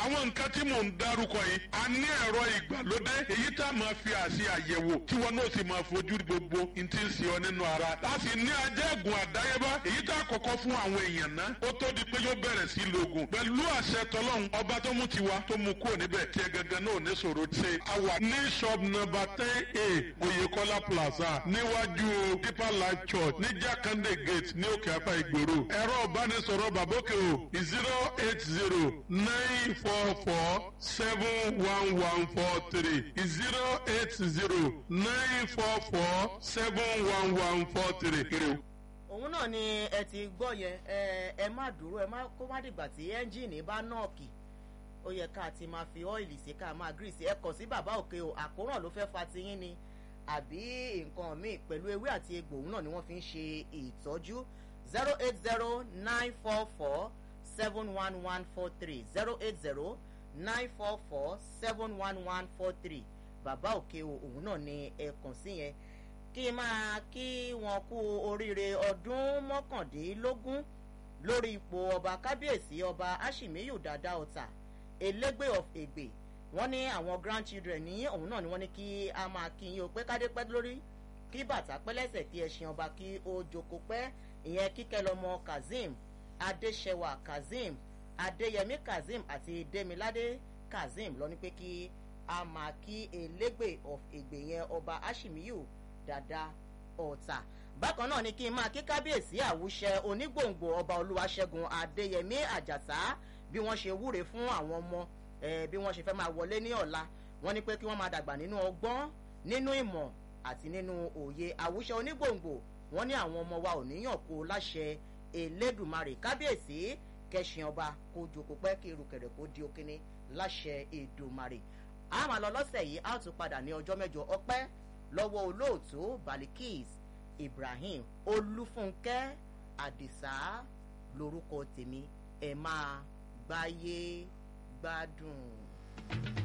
àwọn nǹkan tí mò ń dárúkọ yìí a ní ẹ̀rọ ìgbàlódé èyí tá a máa fi àṣì àyẹ̀wò tí wọn náà sì máa fojú gbogbo n ti ń ṣe ọ nínú ara láti ní ajẹ́gùn àdáyébá èyí tá a kọ́kọ́ fún àwọn èèyàn ná ó tó di pé yóò bẹ̀rẹ̀ sí lògùn pẹ̀lú àṣẹ tọlọ́hun ọba tó mú tiwa tó mú kúrò níbẹ̀ tí ẹ gẹ́gẹ́ náà ní sọ̀rọ̀ ṣe àwà ní shop number ten a Oyèkọ́lá plaza níwájú deeper life church ní Jákàndé gate ní òkè apá ìgboro ẹ̀rọ ìbánisọ̀rọ̀ bàbókè o zero eight zero nine four four seven one one four three zero eight zero nine four four seven one one four three. òun náà ni ẹ ti gbọ́ yẹn ẹ ẹ má dúró ẹ má kó má dìgbà tí ẹ́ńjìnì bá nọ́ọ̀kì ó yẹ ká ti máa fi ọ́ìlì sí ká máa gírísì ẹ kọ̀ sí bàbá òkè o àkóràn ló fẹ́ fa tiyín ni àbí nǹkan míì pẹ̀lú ewé àti egbò òun náà ni wọ́n fi ń ṣe ìtọ́jú zero eight zero nine four four seven one one four three zero eight zero nine four four seven one one four three bàbá òkè o òun náà ni ẹ kàn sí yẹn kí n máa kí wọn kú oríire ọdún mọ́kàndínlógún lórí ipò ọba kábíyèsí ọba ashimiyu dada ọ̀tà elégbè of ègbè wọ́n ní àwọn grandchildren ní òun náà ni wọ́n ní kí a máa kí yín o pé kádé pẹ́ lórí kí bàtà pẹ́ lẹ́sẹ̀ kí ẹṣin ọba kí ó jókòó pẹ́ ìyẹn kíkẹ́ lọ́mọ kazeem adéṣẹwà kazeem adéyẹmí kazeem àti demiládé kazeem lọ ní pé kí a máa kí elégbè of ègbè yẹn ọba ashimiyu dada ọ̀tà bákan náà ni kí n máa kí kábíyèsí àwùṣẹ onígbòǹgbò ọba olúwaṣẹ́gun adéyẹmí àjàsá bí wọ́n ṣe wúre fún àwọn ọmọ bí wọ́n ṣe fẹ́ máa wọlé ní ọ̀la wọ́n ní pé kí wọ́n máa dàgbà nínú ọgbọ́n nínú ìmọ̀ àti nínú òye àwùṣẹ onígbòǹgbò wọ́n ní àwọn ọmọ wa ò níyàn kó láṣẹ elédùmarè kábíyèsí kẹsìn ọba kó jókòó pẹ́ kí irukẹ̀rẹ̀ kó di òkínní láṣẹ èdùmarè a máa lọ lọ́sẹ̀ yìí a ó tún padà ní ọjọ́ mẹ́jọ ọpẹ́ lọ́wọ́ olóòtú balikis ibrahim olúfúnkẹ́ àdìsá lórúkọ tèmi ẹ máa gbáyé gbádùn.